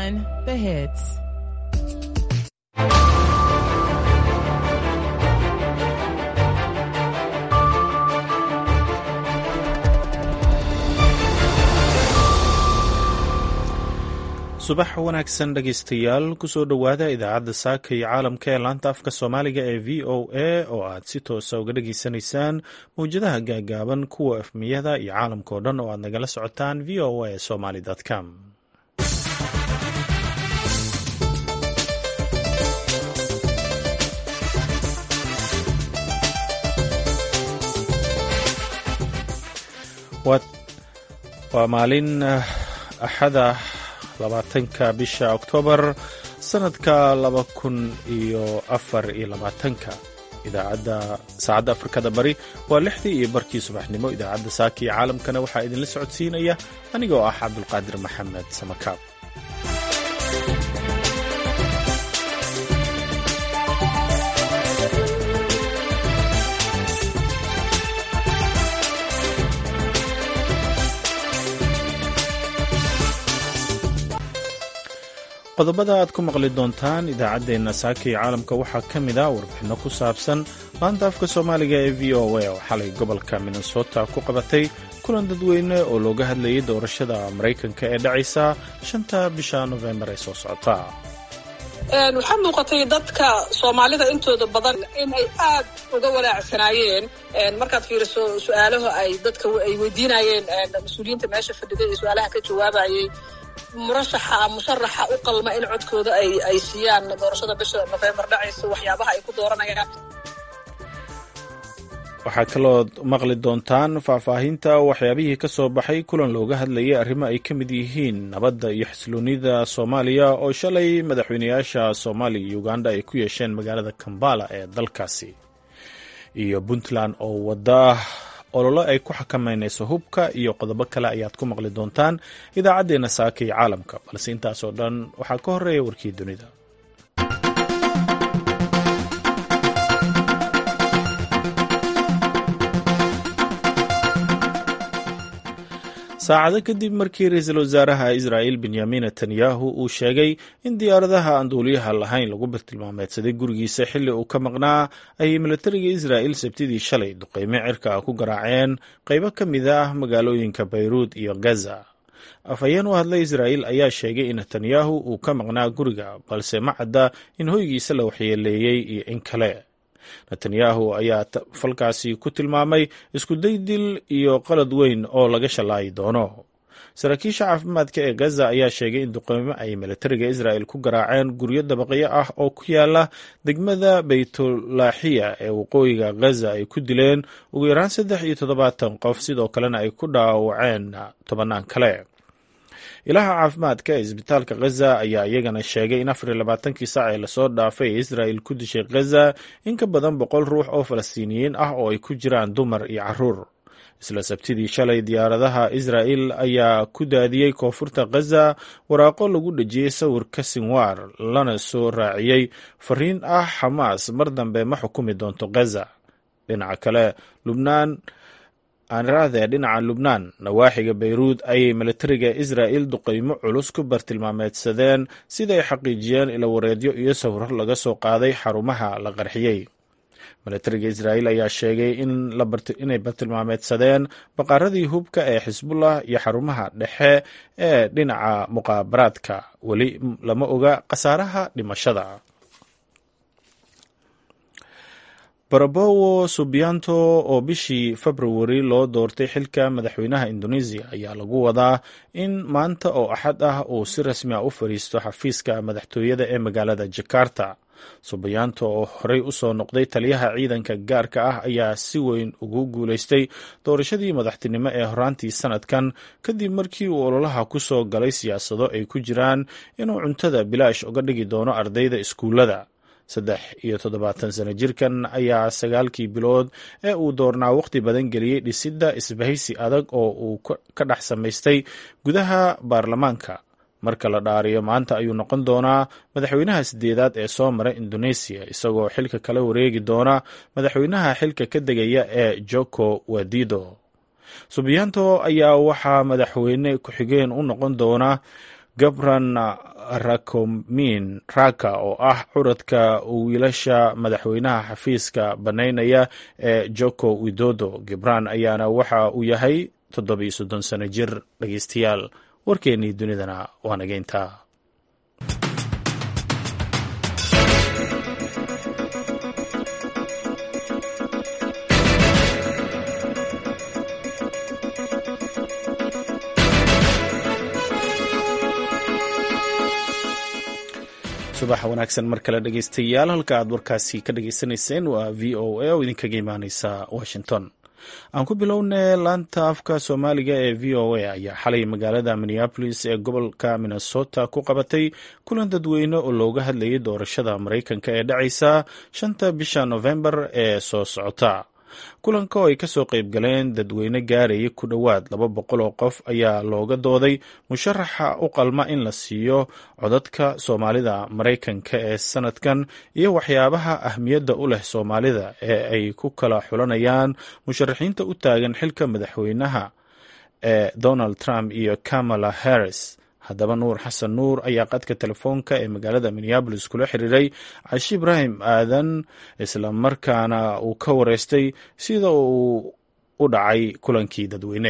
1071 The Hits. subax wanaagsan dhegaystayaal kusoo dhowaada idaacadda saaka iyo caalamka ee laanta afka soomaaliga ee v o a oo aad si toosa uga dhageysanaysaan mawjadaha gaagaaban kuwa efmiyada iyo caalamka oo dhan oo aad nagala socotaan v o a somaly com waa maalin axada labaatanka bisha oktoobar sanadka laba kun iyo afar iyo labaatanka idaacadda saacadda afrikada bari waa lixdii iyo barkii subaxnimo idaacadda saaka iyo caalamkana waxaa idinla socodsiinaya anigoo ah cabdulqaadir maxamed samakaab qodobada aad ku maqli doontaan idaacaddeenna saaka iyo caalamka waxaa ka mid ah warbixinno ku saabsan laanta afka soomaaliga ee v o a oo xalay gobolka minnesota ku qabatay kulan dadweyne oo looga hadlayay doorashada maraykanka ee dhacaysa shanta bisha nofembar ee soo socota waxaa muuqatay dadka soomaalida intooda badan in ay aad uga wanaacsanaayeen markaad fiiriso su-aalaha ay dadka ay weydiinayeen mas-uuliyiinta meesha fadhiday ee su-aalaha ka jawaabayay murashaxa musharaxa u qalma in codkooda ay ay siiyaan doorashada bisha nofembar dhacaysa waxyaabaha ay ku dooranayaan waxaa kaloo maqli doontaan faahfaahinta waxyaabihii ka soo baxay kulan looga hadlayay arrimo ay ka mid yihiin nabadda iyo xasiloonida soomaaliya oo shalay madaxweynayaasha soomaaliya iyo uganda ay ku yeesheen magaalada kambala ee dalkaasi iyo puntland oo wada ololo ay ku xakameynayso hubka iyo qodobo kale ayaad ku maqli doontaan idaacaddeenna saaka iyo caalamka balse intaasoo dhan waxaa ka horeeya warkii dunida saacado kadib markii ra-iisul wasaaraha israa'il benyamin netanyahu uu sheegay in diyaaradaha aan duuliyaha lahayn lagu bartilmaameedsaday gurigiisa xilli uu ka maqnaa ayay milatariga israa'il sabtidii shalay duqeymo cirka ku garaaceen qaybo ka mid ah magaalooyinka bayruud iyo gaza afhayeen u hadlay israa'il ayaa sheegay in netanyahu uu ka maqnaa guriga balse ma cadda in hoygiisa la waxyeeleeyey iyo in kale netanyahu ayaa falkaasi ku tilmaamay iskuday dil iyo qalad weyn oo laga shallaayi doono saraakiisha caafimaadka ee gaza ayaa sheegay in duqeymo ay militariga israa'il ku garaaceen guryo dabaqyo ah oo ku yaala degmada baytulaaxiya ee waqooyiga gaza ay ku dileen ugu yaraan saddex iyo toddobaatan qof sidoo kalena ay ku dhaawaceen tobannaan kale ilaha caafimaadka ee isbitaalka khaza ayaa iyagana sheegay in afar iyo labaatankii saac ee lasoo dhaafay ee israa'il ku dishay khaza in ka badan boqol ruux oo falastiiniyiin ah oo ay ku jiraan dumar iyo caruur isla sabtidii shalay diyaaradaha israa'il ayaa ku daadiyey koonfurta khaza waraaqo lagu dhejiyey sawirka sinwaar lana soo raaciyey fariin ah xamaas mar dambe ma xukumi doonto khaza dhinaca kale lubnaan aanirahdee dhinaca lubnaan nawaaxiga bayruud ayay militariga israa'il duqeymo culus ku bartilmaameedsadeen siday xaqiijiyeen ilawareedyo iyo sawiro laga soo qaaday xarumaha la qarxiyey militariga israa'il ayaa sheegay inay bartilmaameedsadeen baqaaradii hubka ee xisbullah iyo xarumaha dhexe ee dhinaca muqaabaraadka weli lama oga khasaaraha dhimashada barabowo subianto oo bishii februari loo doortay xilka madaxweynaha indoneesiya ayaa lagu wadaa in maanta oo axad ah uu si rasmi a u fadhiisto xafiiska madaxtooyada ee magaalada jakarta subianto oo horey usoo noqday taliyaha ciidanka gaarka ah ayaa si weyn ugu guuleystay doorashadii madaxtinimo ee horaantii sanadkan kadib markii uu ololaha ku soo galay siyaasado ay ku jiraan inuu cuntada bilaash uga dhigi doono ardayda iskuullada saddex iyo toddobaatan sano jirkan ayaa sagaalkii bilood ee uu doornaa waqti badan geliyey dhisidda isbahaysi adag oo uu ka dhex samaystay gudaha baarlamaanka marka la dhaariyo maanta ayuu noqon doonaa madaxweynaha sideedaad ee soo mara indoneesiya isagoo xilka kala wareegi doona madaxweynaha xilka ka degaya ee joko wadido subiyanto ayaa waxaa madaxweyne ku-xigeen u noqon doona gabran rakomin raka oo ah curadka wiilasha madaxweynaha xafiiska bannaynaya ee joko widodo gibran ayaana waxa uu yahay toddobiyo soddon sano jir dhegeystayaal warkeennii dunidana waa nageyntaa subax wanaagsan mar kale dhegeystayaal halka aad warkaasi ka dhageysanayseen waa v o a oo idinkaga imaaneysa washington aan ku bilownay laanta afka soomaaliga ee v o a ayaa xalay magaalada minneapolis ee gobolka minnesota ku qabatay kulan dadweyne oo looga hadlayay doorashada maraykanka ee dhacaysa shanta bisha novembar ee soo socota kulanka oo ay kasoo qayb galeen dadweyne gaaraya ku dhowaad laba boqol oo qof ayaa looga dooday musharaxa u qalma in la siiyo codadka soomaalida maraykanka ee sanadkan iyo waxyaabaha ahmiyadda u leh soomaalida ee ay ku kala xulanayaan musharaxiinta u taagan xilka madaxweynaha ee donald trump iyo kamala harris haddaba nuur xasan nuur ayaa qadka telefoonka ee magaalada minneabolis kula xiriiray cashi ibraahim aadan islamarkaana uu ka wareystay sida uu u dhacay kulankii dadweyne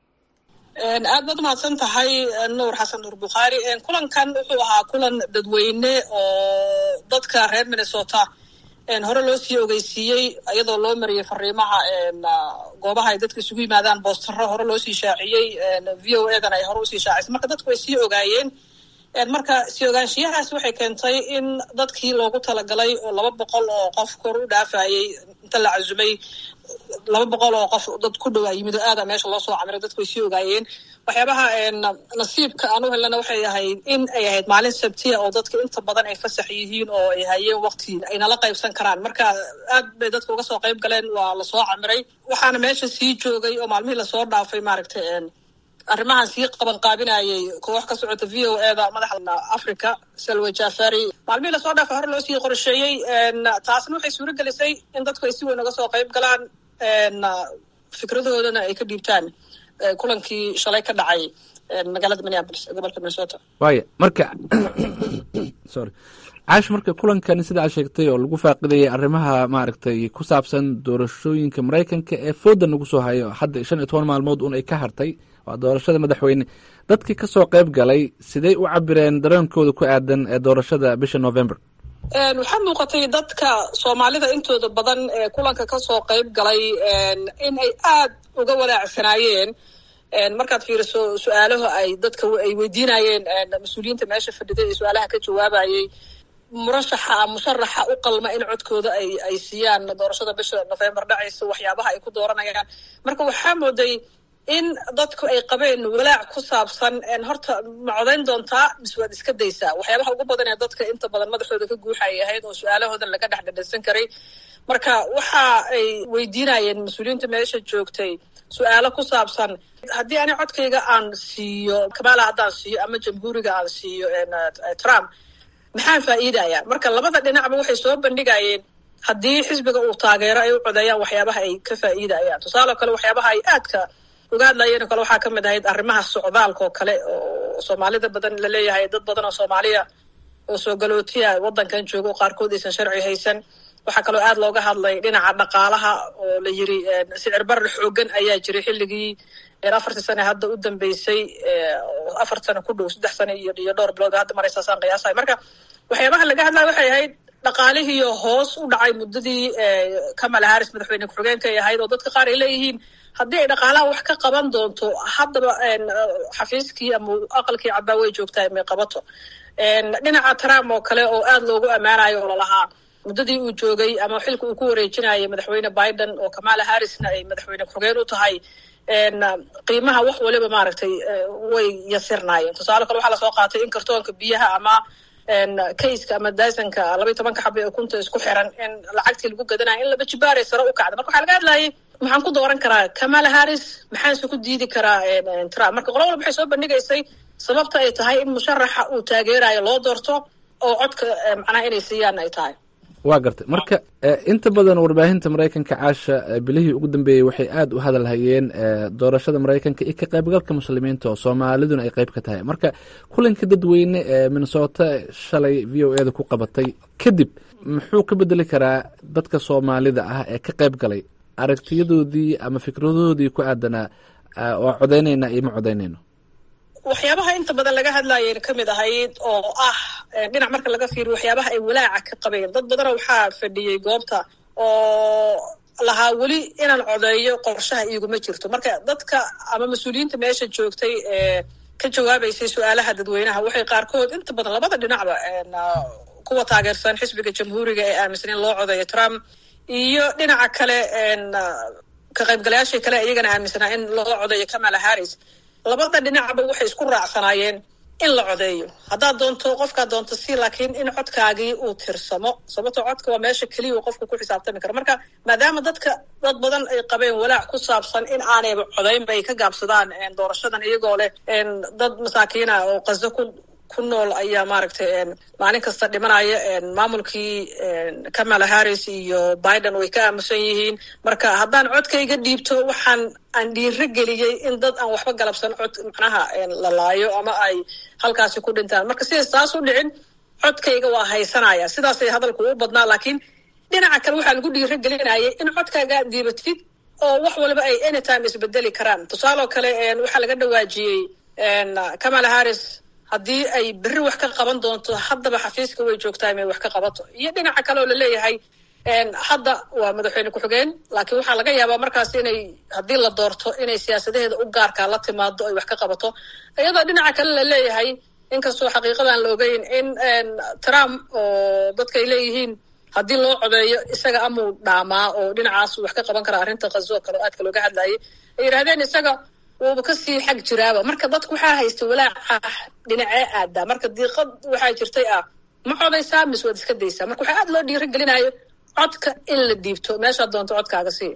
aad baad umahadsan tahay nuur xasan nuur bukhaari kulankan wuxuu ahaa kulan dadweyne oo dadka reer minnesota hore loo sii ogeysiiyey iyadoo loo mariyey fariimaha goobaha ay dadka isugu yimaadaan boostaro hore loo sii shaaciyey v o edan ay hore usii shaacisay marka dadku way sii ogaayeen marka sii ogaanshiyahaas waxay keentay in dadkii loogu talagalay oo laba boqol oo qof kor u dhaafayey inta la casumay laba boqol oo qof dad ku dhowaa yimid oo aada meesha loo soo camiray dadku way sii ogaayeen waxyaabaha nasiibka aan u helnana waxay ahayd in ay ahayd maalin sabtiya oo dadka inta badan ay fasax yihiin oo ay hayeen waqti ay nala qaybsan karaan marka aad bay dadka uga soo qayb galeen waa lasoo camiray waxaana meesha sii joogay oo maalmihii lasoo dhaafay maaragtay arrimahan sii qaban qaabinayay koox ka socota v o e da madaxda africa salwe jafari maalmihii lasoo dhaafay hore loo sii qorsheeyey taasna waxay suuro gelisay in dadku ay si weyn uga soo qayb galaan fikradoodana ay ka dhiibtaan kulankii shalay ka dhacay magaalada minneapolis ee gobolka minnesota waaya marka sorry caash marka kulankani sida aad sheegtay oo lagu faaqidayay arrimaha maaragtay ku saabsan doorashooyinka maraykanka ee fooda nagu soo hayo hadda shan iyo toban maalmood un ay ka hartay waa doorashada madaxweyne dadkii ka soo qayb galay siday u cabireen dareenkooda ku aadan ee doorashada bisha november waxaa muuqatay dadka soomaalida intooda badan ee kulanka kasoo qayb galay in ay aad uga walaacsanaayeen markaad fiiriso su-aalaha ay dadka ay weydiinayeen mas-uuliyiinta meesha fadhiday ee su-aalaha ka jawaabayay murashaxa musharaxa u qalma in codkooda ay ay siiyaan doorashada bisha november dhacaysa waxyaabaha ay ku dooranayaan marka waxaa mooday in dadku ay qabeen walaac ku saabsan horta ma codayn doontaa mise waad iska daysaa waxyaabaha ugu badan ee dadka inta badan madaxooda ka guuxay ahayd oo su-aalahoodan laga dhex dhadhansan karay marka waxa ay weydiinayeen mas-uuliyiinta meesha joogtay su-aalo ku saabsan haddii ani codkayga aan siiyo kamala haddaan siiyo ama jamhuuriga aan siiyo trump maxaan faa'iidaya marka labada dhinacba waxay soo bandhigayeen haddii xisbiga uu taageero ay u codeeyaan waxyaabaha ay ka faa'iidayaan tusaale kale waxyaabaha ay aadka uga hadlayeen oo kale waxaa kamid ahayd arrimaha socdaalka oo kale oo soomaalida badan laleeyahay dad badan oo soomaaliya oo soo galootiya waddankan jooga oo qaarkood aysan sharci haysan waxaa kaloo aad looga hadlay dhinaca dhaqaalaha oo la yiri sicir barar xoogan ayaa jiray xilligii afartii sane hadda u dambeysay afar sano ku dhow saddex sane iyo iyo dhowr bilood hadda maraysaasaan qiyaasahay marka waxyaabaha laga hadlaya waxay ahayd dhaqaalihiiyo hoos u dhacay muddadii kamala harris madaxweyne ku-xigeenka ay ahayd oo dadka qaar ay leeyihiin haddii ay dhaqaalaha wax ka qaban doonto haddaba xafiiskii ama aqalkii cabbaa way joogtaa may qabato dhinaca trump oo kale oo aad loogu ammaanayo oo lalahaa muddadii uu joogay ama xilka uu ku wareejinayay madaxweyne biden oo kamala harrisna ay madaxweyne ku-xigeen u tahay qiimaha wax waliba maaragtay way yasirnaayeen tusaale kale waxaa lasoo qaatay in kartoonka biyaha ama kayska ama dysonka labaiy tobanka xaba ee kunta isku xiran in lacagtii lagu gadanayo in laba jibaaray sare u kacda marka waxaa laga hadlayay maxaan ku dooran karaa kamala harris maxaanse ku diidi karaa trump marka qola walba waxay soo bandhigaysay sababta ay tahay in musharaxa uu taageerayo loo doorto oo codka macnaha inay siiyaan ay tahay waa gartay marka inta badan warbaahinta maraykanka caasha bilihii ugu dambeeyey waxay aada u hadal hayeen doorashada maraykanka iyo ka qaybgalka muslimiinta oo soomaaliduna ay qeyb ka tahay marka kulanka dadweyne ee minnesota shalay v o eda ku qabatay kadib muxuu ka bedeli karaa dadka soomaalida ah ee ka qayb galay aragtiyadoodii ama fikradoodii ku aadanaa waa codaynayna iyo ma codaynayno waxyaabaha inta badan laga hadlayeen ka mid ahayd oo ah dhinac marka laga fiiriyo waxyaabaha ay walaaca ka qabeen dad badana waxaa fadhiyey goobta oo lahaa weli inaan codeeyo qorshaha iiguma jirto marka dadka ama mas-uuliyiinta meesha joogtay ee ka jawaabaysay su-aalaha dadweynaha waxay qaarkood inta badan labada dhinacba kuwa taageersan xisbiga jamhuuriga ee aaminsan in loo codeeyo trump iyo dhinaca kale ka qaybgalayaashii kale iyagana aaminsanaa in loo codeeyo kamala harris labada dhinacba waxay isku raacsanaayeen in la codeeyo haddaad doonto qofkaad doonto si laakiin in codkaagii uu tirsamo sababtoo codka waa meesha keliya uu qofka ku xisaabtami karo marka maadaama dadka dad badan ay qabeen walaac ku saabsan in aanayba codaynba ay ka gaabsadaan doorashadan iyagoo leh dad masaakiina oo qaso ku ku nool ayaa maaragtay maalin kasta dhimanaya maamulkii kamala harris iyo biden way ka aamusan yihiin marka haddaan codkayga dhiibto waxaan aan dhiiro geliyey in dad aan waxba galabsan cod macnaha la laayo ama ay halkaasi ku dhintaan marka sidaas taas u dhicin codkayga waa haysanaya sidaasay hadalku u badnaa laakiin dhinaca kale waxaa lagu dhiiro gelinayay in codkaaga dhiibatid oo wax walba ay anytime isbedeli karaan tusaaloo kale waxaa laga dhawaajiyey kamala harris haddii ay berri wax ka qaban doonto haddaba xafiiska way joogtaa inay wax ka qabato iyo dhinaca kale oo laleeyahay hadda waa madaxweyne ku-xigeen laakiin waxaa laga yaabaa markaas inay haddii la doorto inay siyaasadaheeda u gaarkaa la timaado ay wax ka qabato iyadoo dhinaca kale laleeyahay inkastoo xaqiiqadaan la ogeyn in trump oo dadka ay leeyihiin haddii loo codeeyo isaga amuu dhaamaa oo dhinacaas wax ka qaban karaa arrinta kazo kale oo aadka looga hadlayay ay yidhahdeen isaga wuuba kasii xag jiraaba marka dadku waxaa haysta walaac ah dhinacee aadaa marka diiqad waxaa jirtay ah ma codaysaa mise waad iska daysaa marka waxaa aad loo dhiiro gelinayo codka in la dhiibto meeshaad doonto codkaaga sii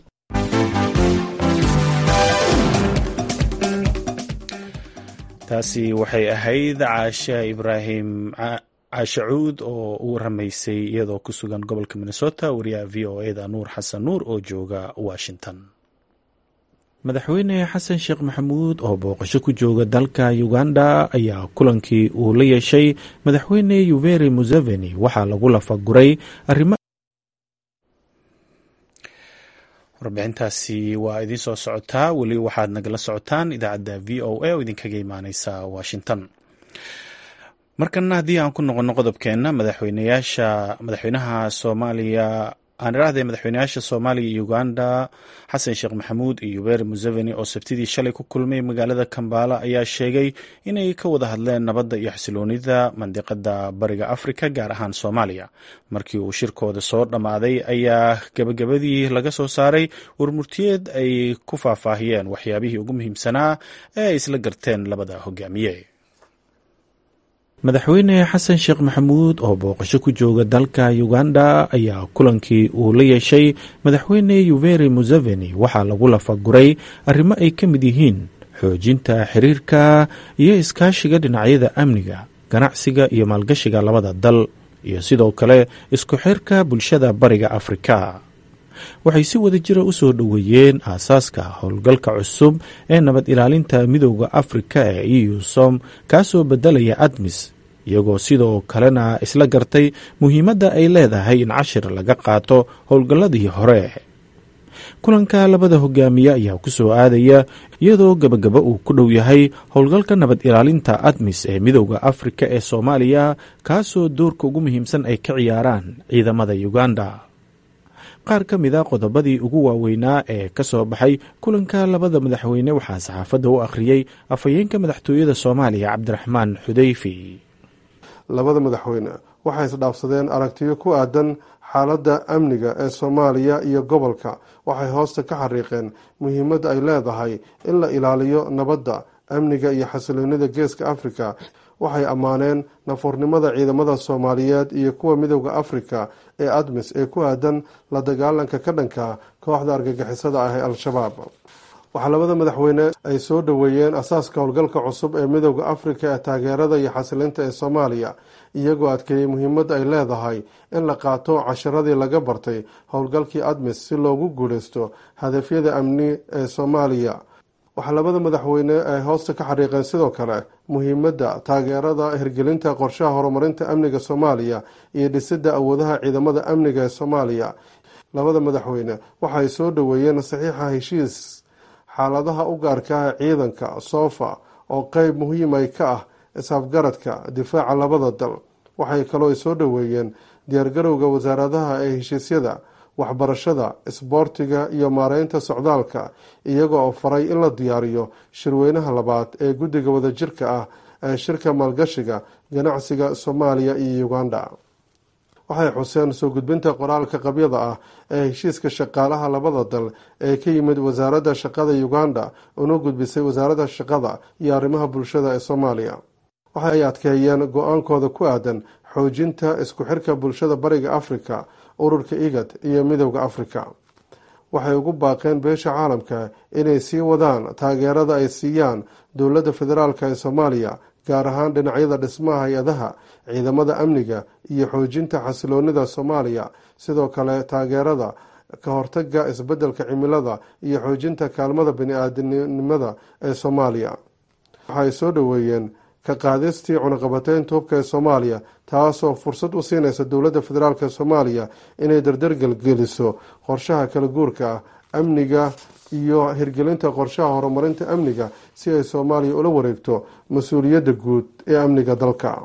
taasi waxay ahayd caashe ibraahim caashe cuud oo u waramaysay iyadoo ku sugan gobolka minnesota wariyaha v o eda nuur xasan nuur oo jooga washington madaxweyne xasan sheekh maxamuud oo booqasho ku jooga dalka uganda ayaa kulankii uu la yeeshay madaxweyne yuveri museveni waxaa lagu lafaguray arrimo warbixintaasi waa idiin soo socotaa weli waxaad nagala socotaan idaacadda v o a oo idinkaga imaaneysa washington markana haddii aan ku noqono qodobkeenna madaxweyneyaasha madaxweynaha soomaaliya aan iraahday madaxweyneyaasha soomaaliya iyo uganda xasan sheekh maxamuud iyo yuberi museveni oo sabtidii shalay ku kulmay magaalada kambala ayaa sheegay inay ka wada hadleen nabadda iyo xasiloonida mandiqada bariga afrika gaar ahaan soomaaliya markii uu shirkooda soo dhammaaday ayaa gabagabadii laga soo saaray warmurtiyeed ay ku faahfaahiyeen waxyaabihii ugu muhiimsanaa ee ay isla garteen labada hogaamiye madaxweyne xasan sheekh maxamuud oo booqasho ku jooga dalka uganda ayaa kulankii uu la yeeshay madaxweyne yuveri museveni waxaa lagu lafaguray arrimo ay ka mid yihiin xoojinta xiriirka iyo iskaashiga dhinacyada amniga ganacsiga iyo maalgashiga labada dal iyo sidoo kale isku xirka bulshada bariga afrika waxay si wada jira u soo dhoweeyeen aasaaska howlgalka cusub ee nabad ilaalinta midooda afrika ee eu som kaasoo bedelaya admis iyagoo sidoo kalena isla gartay muhiimadda ay leedahay in cashir laga qaato howlgalladii hore kulanka labada hogaamiye ayaa ku soo aadaya iyadoo gebagaba uu ku dhow yahay howlgalka nabad ilaalinta admis ee midooda afrika ee soomaaliya kaasoo doorka ugu muhiimsan ay ka ciyaaraan ciidamada uganda qaar ka mid a qodobadii ugu waaweynaa ee ka soo baxay kulanka labada madaxweyne waxaa saxaafadda u akhriyey afhayeenka madaxtooyada soomaaliya cabdiraxmaan xudeyfi labada madaxweyne waxay isdhaafsadeen aragtiyo ku aadan xaaladda amniga ee soomaaliya iyo gobolka waxay hoosta ka xariiqeen muhiimadda ay leedahay in la ilaaliyo nabadda amniga iyo xasiloonida geeska afrika waxay ammaaneen nafuurnimada ciidamada soomaaliyeed iyo kuwa midooda afrika ee admis ee ku aadan la dagaalanka ka dhanka kooxda argagixisada ah ee al-shabaab waxaa labada madaxweyne ay soo dhoweeyeen asaaska howlgalka cusub ee midooda afrika ee taageerada iyo xasilinta ee soomaaliya iyagoo adkeeyey muhiimadda ay leedahay in la qaato casharadii laga bartay howlgalkii admis si loogu guuleysto hadafyada amni ee soomaaliya waxaa labada madaxweyne ay hoosta ka xariiqeen sidoo kale muhiimadda taageerada hirgelinta qorshaha horumarinta amniga soomaaliya iyo dhisidda awoodaha ciidamada amniga ee soomaaliya labada madaxweyne waxa ay soo dhoweeyeen saxiixa heshiis xaaladaha u gaarka ah ciidanka soofa oo qeyb muhiimay ka ah isafgaradka difaaca labada dal waxay kaloo ay soo dhoweeyeen diyaargarowga wasaaradaha ee heshiisyada waxbarashada isboortiga iyo maareynta socdaalka iyaga oo faray in la diyaariyo shirweynaha labaad ee guddiga wadajirka ah ee shirka maalgashiga ganacsiga soomaaliya iyo uganda waxay xuseen soo gudbinta qoraalka qabyada ah ee heshiiska shaqaalaha labada dal ee ka yimid wasaaradda shaqada uganda una gudbisay wasaaradda shaqada iyo arrimaha bulshada ee soomaaliya waxa ay adkeeyeen go-aankooda ku aadan xoojinta isku xirka bulshada bariga afrika ururka igad iyo midowda afrika waxay ugu baaqeen beesha caalamka inay sii wadaan taageerada ay siiyaan dowladda federaalk ee soomaaliya gaar ahaan dhinacyada dhismaha hay-adaha ciidamada amniga iyo xoojinta xasiloonida soomaaliya sidoo kale taageerada ka hortaga isbeddelka cimilada iyo xoojinta kaalmada bani-aadamnimada ee soomaaliya waxaay soo dhoweeyeen ka qaadistii cunaqabateynta hubka ee soomaaliya taasoo fursad u siinaysa dowladda federaalk ee soomaaliya inay dardargelgeliso qorshaha kala guurka ah amniga iyo hirgelinta qorshaha horumarinta amniga si ay soomaaliya ula wareegto mas-uuliyadda guud ee amniga dalka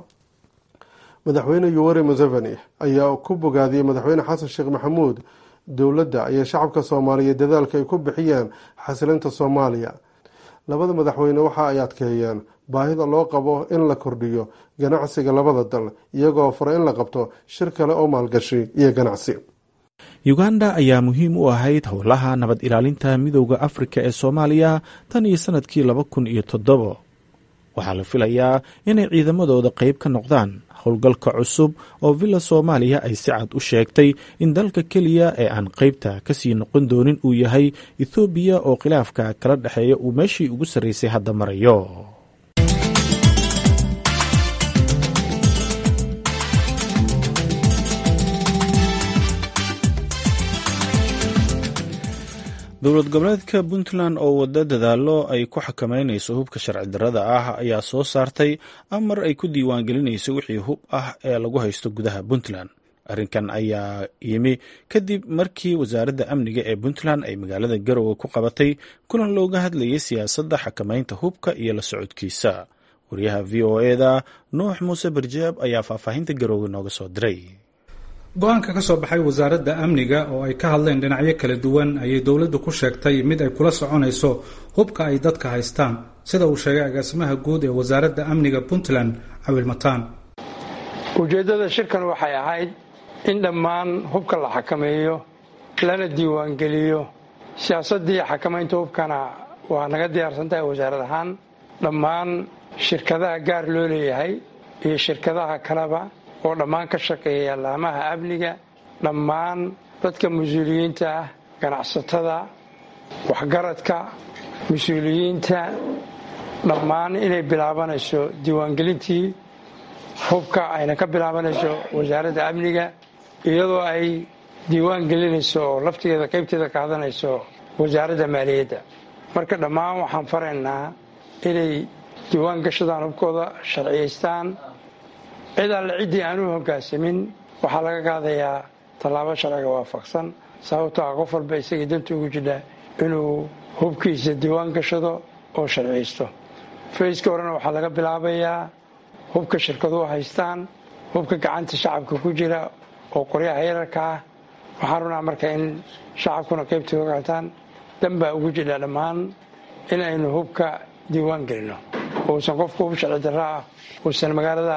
madaxweyne yuweri museveni ayaa ku bogaadiyey madaxweyne xasan sheekh maxamuud dowladda iyo shacabka soomaaliya dadaalka ay ku bixiyeen xasilinta soomaaliya labada madaxweyne waxa ay adkeeyeen baahida loo qabo in la kordhiyo ganacsiga labada dal iyagoo fara in la qabto shir kale oo maalgashi iyo ganacsi uganda ayaa muhiim u ahayd howlaha nabad ilaalinta midooda afrika ee soomaaliya tan iyo sanadkii laba kun iyo toddobo waxaa la filayaa inay ciidamadooda qeyb ka noqdaan howlgalka cusub oo villa soomaaliya ay si cad u sheegtay in dalka keliya ee aan qeybta kasii noqon doonin uu yahay ethoobiya oo khilaafka kala dhexeeya uu meeshii ugu sarreysay hadda marayo dowlad goboleedka puntland oo wada dadaalo ay ku xakameynayso hubka sharci darrada ah ayaa soo saartay amar ay ku diiwaangelinayso wixii hub ah ee lagu haysto gudaha puntland arrinkan ayaa yimi kadib markii wasaaradda amniga ee puntland ay magaalada garowe ku qabatay kulan looga hadlayay siyaasadda xakameynta hubka iyo la socodkiisa wariyaha v o eda nuux muuse barjaab ayaa faahfaahinta garowe nooga soo diray go-aanka ka soo baxay wasaaradda amniga oo ay ka hadleen dhinacyo kala duwan ayay dowladdu ku sheegtay mid ay kula soconayso hubka ay dadka haystaan sida uu sheegay agaasimaha guud ee wasaaradda amniga puntland cawil mataan ujeeddada shirkan waxay ahayd in dhammaan hubka la xakameeyo lana diiwaangeliyo siyaasaddii xakamaynta hubkana waa naga diyaarsan tahay wasaarad ahaan dhammaan shirkadaha gaar loo leeyahay iyo shirkadaha kaleba oo dhammaan ka shaqeeya laamaha amniga dhammaan dadka mas-uuliyiinta ah ganacsatada waxgaradka mas-uuliyiinta dhammaan inay bilaabanayso diiwaangelintii hubka ayna ka bilaabanayso wasaaradda amniga iyadoo ay diiwaan gelinayso oo laftigeeda qaybteeda ka hadanayso wasaaradda maaliyadda marka dhammaan waxaan faraynaa inay diiwaan gashadaan hubkooda sharciyaystaan cid alle ciddii aan u hogaansamin waxaa laga qaadayaa tallaabo sharciga waafaqsan sababtoo ah qof walba isagii danta ugu jidha inuu hubkiisa diiwaan gashado oo sharciyaysto fayska horena waxaa laga bilaabayaa hubka shirkaduhu haystaan hubka gacanta shacabka ku jira oo qoryaha yararka ah waxaan runaa marka in shacabkuna qaybta ka qaataan danbaa ugu jidha dhammaan in aynu hubka diiwaan gelino uusan qofku hub sharci darro ah uusan magaalada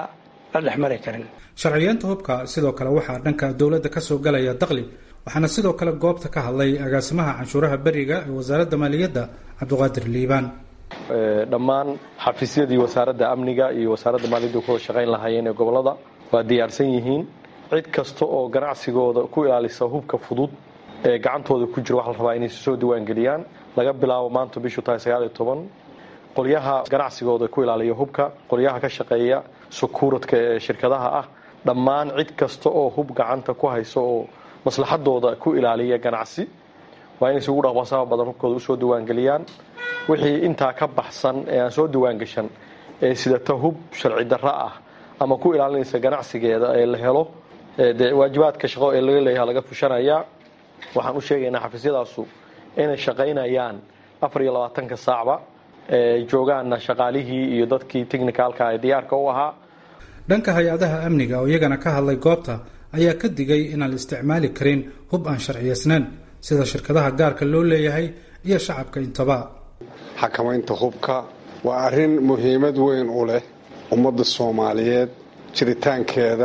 sharciyeenta hubka sidoo kale waxaa dhanka dowladda ka soo galaya daqli waxaana sidoo kale goobta ka hadlay agaasimaha canshuuraha beriga ee wasaaradda maaliyadda cabdiqaadir liibaan dhammaan xafiisyadii wasaaradda amniga iyo wasaaradda maaliyadda ku shaqayn lahaayeen ee gobolada waa diyaarsan yihiin cid kasta oo ganacsigooda ku ilaalisa hubka fudud ee gacantooda ku jira waxaa la rabaa inay soo diiwaangeliyaan laga bilaabo maanta bishu tahay sagaal iyo toban qolyaha ganacsigooda ku ilaaliya hubka qolyaha ka shaqeeya sukuuradka ee shirkadaha ah dhammaan cid kasta oo hub gacanta ku hayso oo maslaxadooda ku ilaaliya ganacsi waa inay isugu dhaqbasaha badan hubkooda usoo diiwaangeliyaan wixii intaa ka baxsan ee aan soo diiwaangashan ee sidata hub sharci darro ah ama ku ilaalinaysa ganacsigeeda ee la helo dee waajibaadka shaqo ee laga leeyaha laga fushanayaa waxaan u sheegaynaa xafiisyadaasu inay shaqaynayaan afar iyo labaatanka saacba ee joogaana shaqaalihii iyo dadkii technicalka ee diyaarka u ahaa dhanka hay-adaha amniga oo iyagana ka hadlay goobta ayaa ka digay inaan la isticmaali karin hub aan sharciyaysnayn sida shirkadaha gaarka loo leeyahay iyo shacabka intaba xakamaynta hubka waa arrin muhiimad weyn u leh ummadda soomaaliyeed jiritaankeeda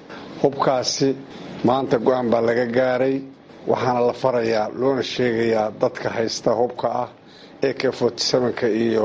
hubkaasi maanta go-aan baa laga gaaray waxaana la farayaa loona sheegayaa dadka haysta hubka ah ak ka iyo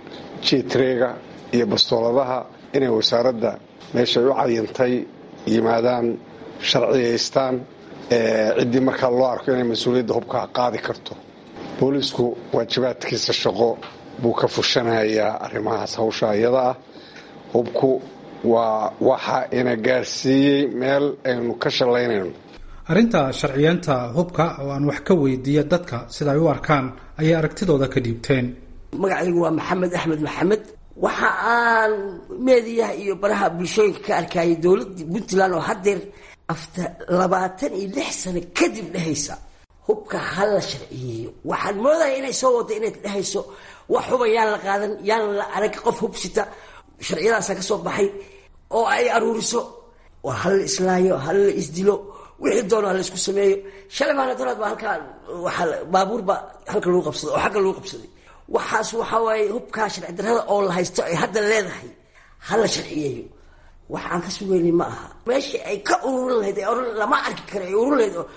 jitrega iyo bastooladaha inay wasaaradda meeshay u cayintay yimaadaan sharciyaystaan ciddii markaa loo arko inay mas-uuliyadda hubkaa qaadi karto boolisku waajibaadkiisa shaqo buu ka fushanayaa arrimahaas hawsha iyada ah hubku waa waxa ina gaarsiiyey meel aynu ka shallaynayno arrinta sharciyeenta hubka oo aan wax ka weydiiya dadka sida ay u arkaan ayay aragtidooda ka dhiibteen magacaygu waa maxamed axmed maxamed waxa aan meediyaha iyo baraha bulshooyinka ka arkayay dowladda puntland oo haddeer afta labaatan iyo lix sano kadib dhehaysa hubka ha la sharciyeeyo waxaan moodaya inay soo wada inay dhehayso wax huba yaan la qaadan yaan la arag qof hubsita sharciyadaasa ka soo baxay oo ay aruuriso waa hala islaayo hala la isdilo wixii doono hala isku sameeyo shalay maana daraad baa halkaa waaa baabuur baa halka lagu qabsaday oo xagga lagu qabsaday waxaas waxaa waaye hubkaa sharci darrada oo la haysto ay hadda leedahay hala sharciyeeyo wax aan ka sugeynay ma aha meeshii ay ka ururin lahayd ee oran lama arki kara ay ururin lahayd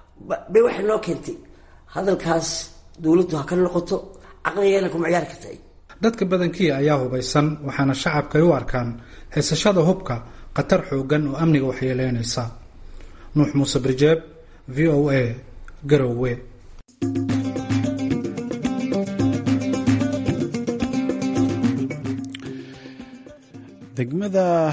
bay waxay noo keentay hadalkaas dowladdu ha ka noqoto caqligeena kuma ciyaari karta dadka badankii ayaa hubaysan waxaana shacabka ay u arkaan haysashada hubka khatar xoogan oo amniga waxyeeleynaysa nuux muuse birjeeb v o a garowe degmada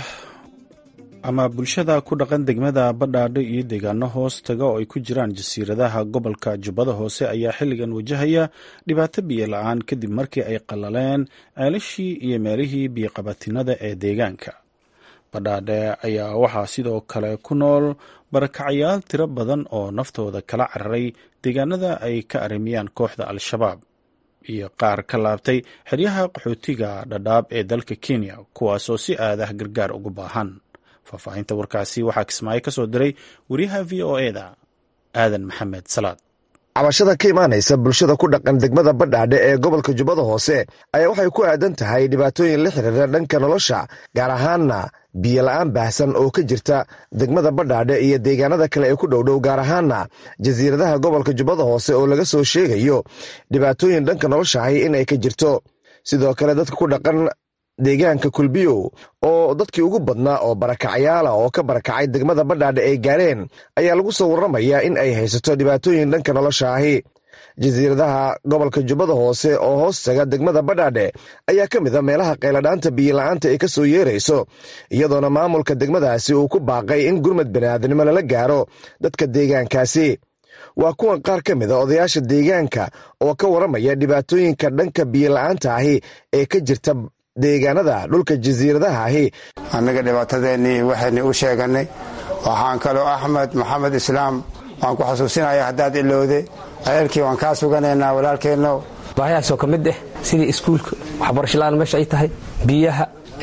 ama bulshada ku dhaqan degmada badhaadho iyo deegaano hoos taga oo ay ku jiraan jasiiradaha gobolka jubbada hoose ayaa xilligan wajahaya dhibaato biyo la-aan kadib markii ay qallaleen ceelashii iyo meelihii biyoqabatinada ee deegaanka badhaadhe ayaa waxaa sidoo kale ku nool barakacayaal tiro badan oo naftooda kala cararay deegaanada ay ka arimiyaan kooxda al-shabaab iyo qaar ka laabtay xeryaha qaxootiga dhadhaab ee dalka kenya kuwaasoo si aadah gargaar ugu baahan faahfaahinta warkaasi waxaa kismaayo ka soo diray wariyaha v o e da aadan maxamed salaad cabashada ka imaanaysa bulshada ku dhaqan degmada badhaadhe ee gobolka jubbada hoose ayaa waxay ku aadan tahay dhibaatooyin la xiriira dhanka nolosha gaar ahaanna biyo la-aan baahsan oo ka jirta degmada badhaadhe iyo deegaanada kale ee ku dhowdhow gaar ahaanna jasiiradaha gobolka jubbada hoose oo laga soo sheegayo dhibaatooyin dhanka noloshahay in ay ka jirto sidoo kale dadka ku dhaqan deegaanka kulbiyow oo dadkii ugu badnaa oo barakacyaala oo ka barakacay degmada badhaadhe ay gaareen ayaa lagu soo warramayaa in ay haysato dhibaatooyin dhanka nolosha ahi jasiiradaha gobolka jubbada hoose oo hoos taga degmada badhaadhe ayaa ka mid a meelaha qayladhaanta biyola'aanta ay ka soo yeerayso iyadoona maamulka degmadaasi uu ku baaqay in gurmad bani'aadnimo lala gaaro dadka deegaankaasi waa kuwan qaar ka mid a odayaasha deegaanka oo ka warramaya dhibaatooyinka dhanka biyola'aanta ahi ee ka jirta deegaanada dhulka jasiiradaha ahi annaga dhibaatadeennii waxaynu u sheeganay waxaan kaloo axmed maxamed islaam waan ku xasuusinaya haddaad ilowde ceelkii waan kaa suganaynaa walaalkeenno baahayaasoo ka mid ah sidii iskuulka waxbarashola-aan meesha ay tahay biyaha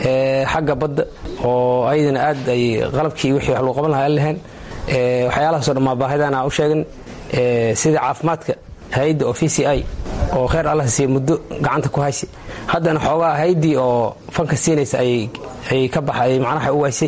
xagga badda oo ayadana aad ay qalabkii wixii wax lagu qaban lahaa lahayn waxyaalahaasoo dhammaa baahidana u sheegan sida caafimaadka hay-adda oo v c i oo kheyr allah siiya muddo gacanta ku haysa haddana xoogaa haydii oo fanka siinaysa ay ka baxay macnaha u waysay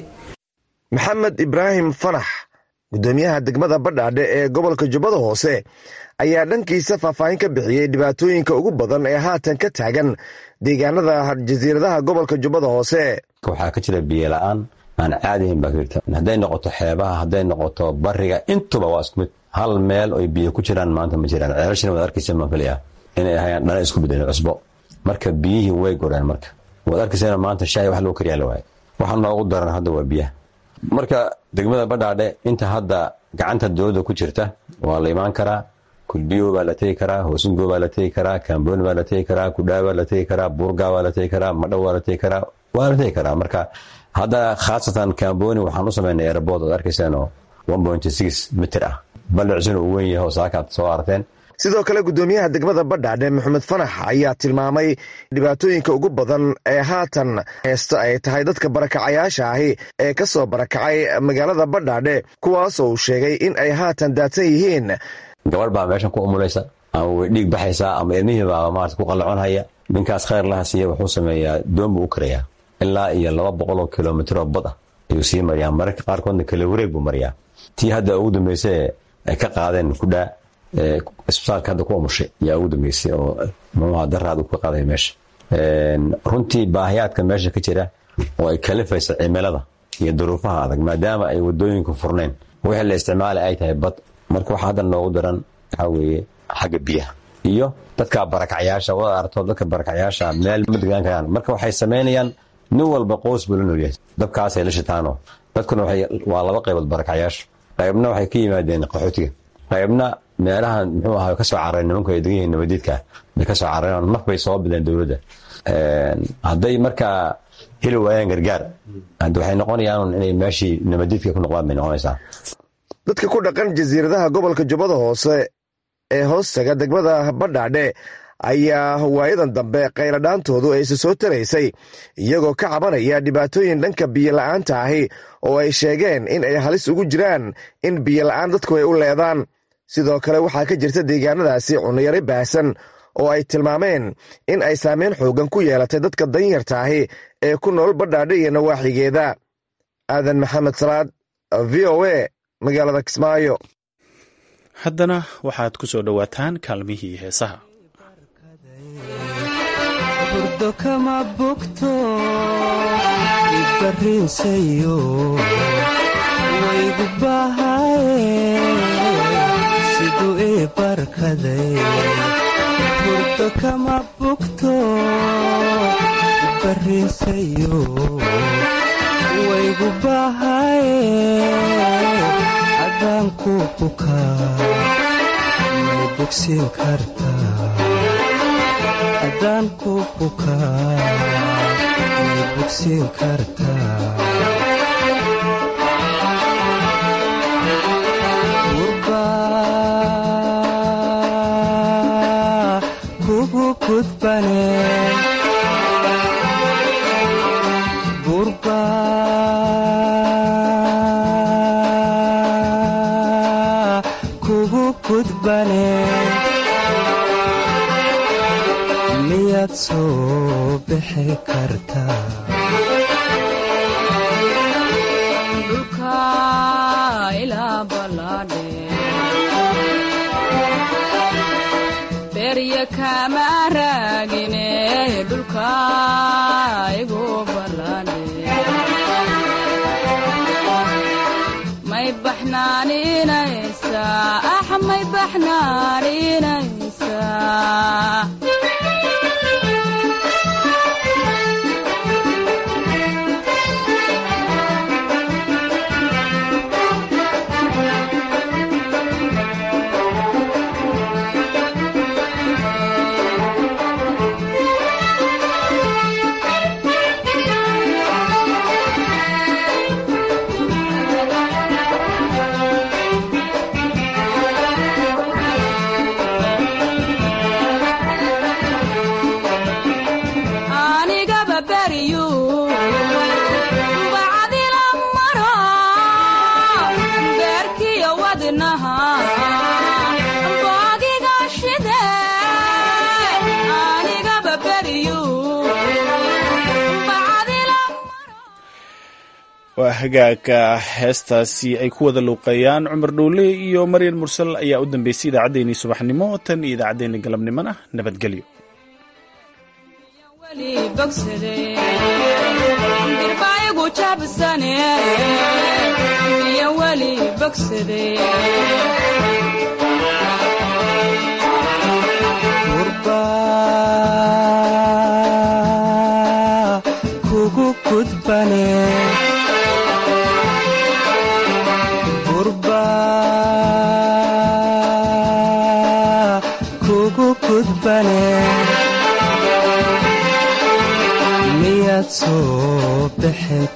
maxamed ibraahim fanax guddoomiyaha degmada badhaadhe ee gobolka jubbada hoose ayaa dhankiisa faahfaahin ka bixiyey dhibaatooyinka ugu badan ee haatan ka taagan deegaanada jasiiradaha gobolka jubbada hoose waxaa ka jira biyola'aan aan caadihayn baa ka jirta hadday noqoto xeebaha hadday noqoto bariga intuba waa isku mid hal meel oy biyo ku jiraan maanta ma jiraan ceelashina waad arkaysa maan filaya inay ahayaan dhana isku bedeleen cusbo marka biyihii way goreen marka waad arkaysana maanta shaahi wax loo kariyaa la waaye waxa noogu daran hadda waa biyaha marka degmada badhaadhe inta hadda gacanta dowladda ku jirta waa la imaan karaa kulbiyo baa la tegi karaa hoosingo baa la tegi karaa kambooni baa la tegi karaa kudhaa baa la tegi karaa buurga baa la tegi karaa madhow waa la tegi karaa waa la tegi karaa marka hadda khaasatan kambooni waxaan u samaynay airbood oad arkaysaanoo mitir ah ballicisuna uu weyn yahay oo saakaad soo arteen sidoo kale guddoomiyaha degmada badhaadhe maxamed fanax ayaa tilmaamay dhibaatooyinka ugu badan ee haatan heesta ay tahay dadka barakacayaasha ahi ee ka soo barakacay magaalada badhaadhe kuwaasoo uu sheegay in ay haatan daadsan yihiin gabadh baa meeshan ku umulaysa ama way dhiig baxaysaa ama ilmihii baaba maarata ku qallaconhaya ninkaas khayr laha siiya wuxuu sameeyaa doon buu u karayaa ilaa iyo laba boqol oo kilomitr oo bad ah ayuu sii mariyaa mararka qaarkoodna kale wareeg buu mariyaa tii hadda ugu dambaysa ay ka qaadeen kudhaa isbitaalka hadda ku umushay ayaa ugu dambeysay oo muxuha daraad uu ka qaaday meesha runtii baahiyaadka meesha ka jira oo ay kalifaysa cimilada iyo duruufaha adag maadaama ay wadooyinku furnayn wixii la isticmaala ay tahay bad marka waxa hadda noogu daran waxaa weeye xagga biyaha iyo dadka barakacyaasha wada arto dadka barakacyaasha meel ma degaan karaan marka waxay samaynayaan nin walba qoys buu la noolyahay dabkaasay la shitaano dadkuna waa laba qaybood barakacyaasha qaybna waxay ka yimaadeen qaxootiga qaybna meelahan muxuu ahaa kasoo carareen nimanku ay degan yihiin nabadiidka bay kasoo carareen naf bay soo bideen dowladda hadday markaa heli waayaan gargaar hadda waxay noqonayaan inay meeshii nabadiidka ku noqdaan bay noqonaysaa dadka ku dhaqan jasiiradaha gobolka jubbada hoose ee hoostaga degmada badhaadhe ayaa waayadan dambe qayladhaantoodu ayse soo taraysay iyagoo ka cabanaya dhibaatooyin dhanka biyola'aanta ahi oo ay sheegeen in ay halis ugu jiraan in biyola'aan dadku ay u leedaan sidoo kale waxaa ka jirta deegaanadaasi cunayari baahsan oo ay tilmaameen in ay saameyn xoogan ku yeelatay dadka danyarta ahi ee ku nool badhaadhe iyo nawaaxigeeda aadan maxamed salaad v o a magaalada kismaayo haddana waxaad ku soo dhowaataan kaalmihii heesaha burdo kama bogto ibarrinsayo waygu bahaye siduu ii barkaday burdo kama bogto ibarrinsayo waygu bahaye haddaan ku bukaa may bogsiin kartaa haddaan ku bukaa may bogsiin kartaa gurbaa kugu gudbane gurbaa kugu gudbane miyaad soo bixi kartaa dhulka ilaa ballaadhe berya kama raagine dhulka igu ballaadhe may baxnaaninaysaa ax may baxnaaninaysaa anigaba beriyu bacdila maro beerkiyo wadnaha boogiga shide anigaba beriyu bacdila waa hagaaga heestaasi ay ku wada luuqeeyaan cumar dhowle iyo maryan mursal ayaa u dambeysay idaacaddeenii subaxnimo tan iyo idaacaddeenii galabnimona nabadgelyo weli bogsade dirbaayigu jabsane iyo weli bogsade gurba gudbane miyaad soo bixi